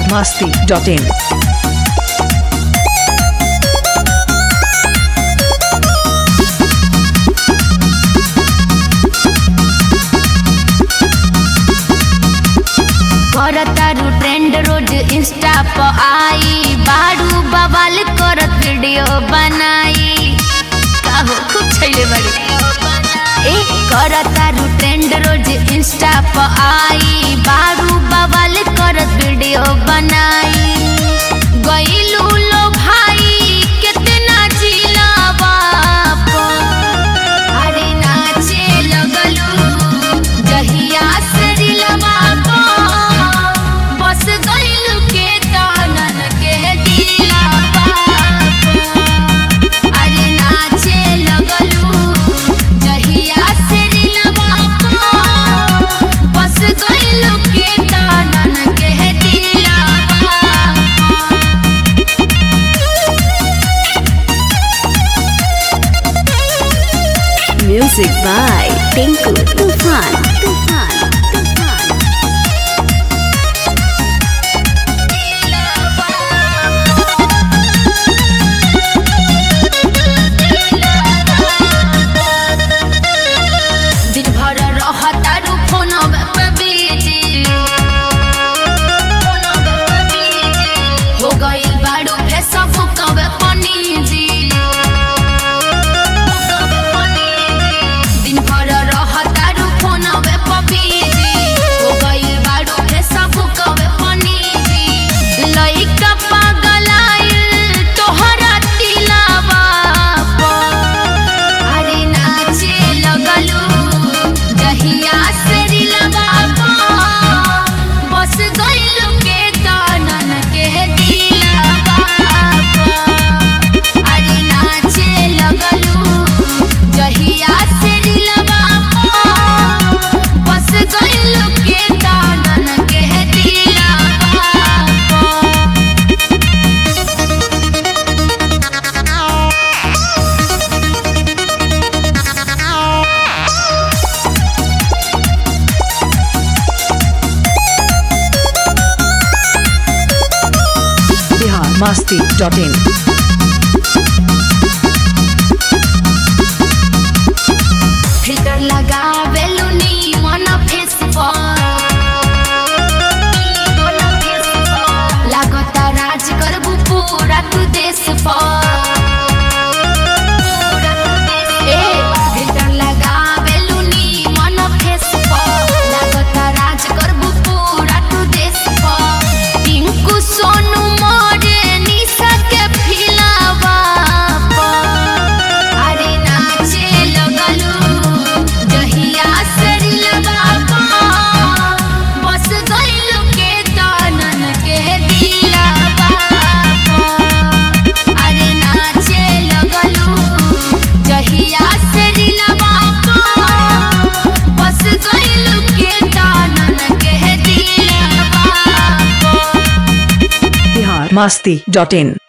biharmasti.in करतारू trend रोज Insta प आई बारू बवाल करत वीडियो बनाई काहो खूब छैले बड़ी ए करतारू ट्रेंड रोज इंस्टा प आई बारू बवाल करत वीडियो बनाई गईलू लो भाई कितना जिलावा प अरे नाचे लगलू जहिया से रिलवा को बस गइलू के तानन के दिलवा अरे नाचे लगलू जहिया से रिलवा को बस गइलू के तानन के दिलवा Music by Tinku Tufan. Tufan. Tufan. दिन भर रहतारू फोनवे पे बिजी हो गइल बाड़ू फेसबुकवे पनीजी दिन भर रहतारू फोनवे पे बिजी हो गइल बाड़ू फेसबुकवे पनीजी लइका पागलाइल तोहरा दिलावा पर अरे नाचे लगलू जहिया से रिलवा को बस गइलू के कानन के दिलवा को अरे नाचे लगलू जहिया से रिलवा को बस गइलू के कानन के दिलवा को biharmasti.in फिल्टर लगावेलु नी मन फेस पर लागता राज करबू पूरा तू देश पर ए फिल्टर लगावेलु नी मन फेस पर लागता राज करबू पूरा तू देश पर टिंकू सोनू मोरे निशा के फिलावा पर अरे नाचे लगलू जहिया से रिलवा को बस गइलू के तानन के दिलवा को अरे नाचे लगलू जहिया से रिलवा को बस गइलू के तानन के दिलवा को biharmasti.in